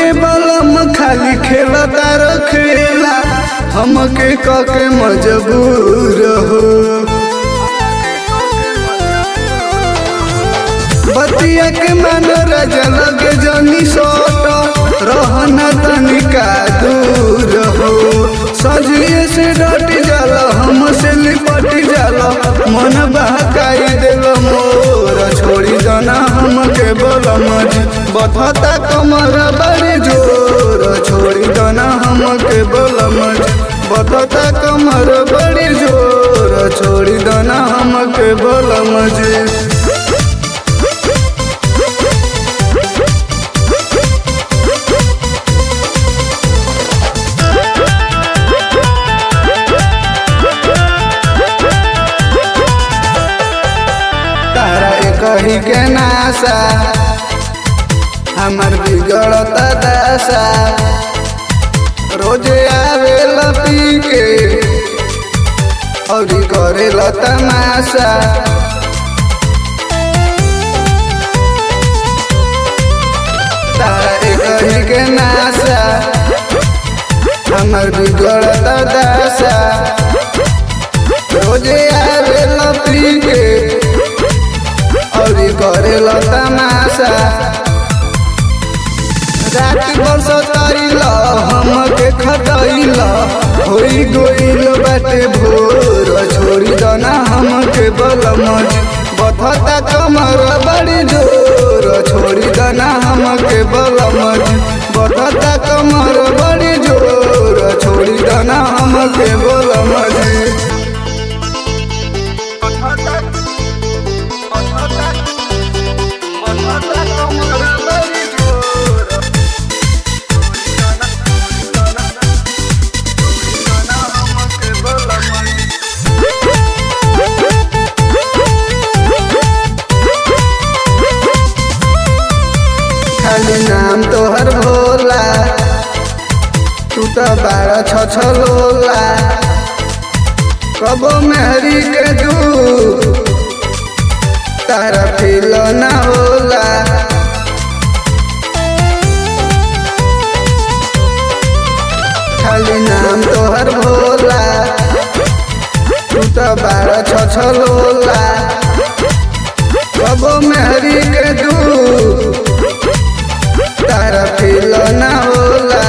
रोजे बलम खाली खेलता रखेला हमके कके मजबूर हो बतिया के मन राजा लगे जनी सोट रहना तनिका दूर हो सजिए से डट जाला हमसे लिपट जाला मन बहकाई दिल मोर छोड़ी जाना हमके बोलम बथता कमर बड़ी जोर छोड़ी जाना हमके बोलम बथता कमर बड़ी जोर छोड़ी दाना हमके बोलम जी तारा कही के नासा हमर बिगड़त दशा रोजे आवे पी के और करे तमाशा तारा कही के नासा हमर बिगड़त दशा रोजे आवे पी के और करेला तमाशा रात बरस ताइला हमके खटाइला होई गोइल बाटे भोर छोड़ी दना हमके बलमज बथता कमर बड़ी जोर छोड़ी दना हमके बलमज बथता कमर बड़ी जोर छोड़ी दना हमके बलमज खाली नाम तोहर भोला तू तो बारह छ छ लोला कबो मेहरी के दू तारा फील ना होला खाली नाम तोहर भोला तू तो बारह छ छ लोला कबो मेहरी के दू तारा फील ना होला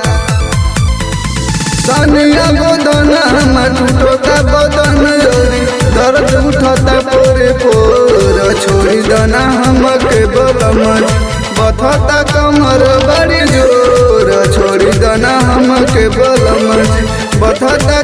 सनिया गोदन हमर टूटता बदन जोरी दर्द उठता पोरे पोर छोड़ी दना हमके बलमन बथता कमर बड़ी जोर छोड़ी दना हमके बलमन बथता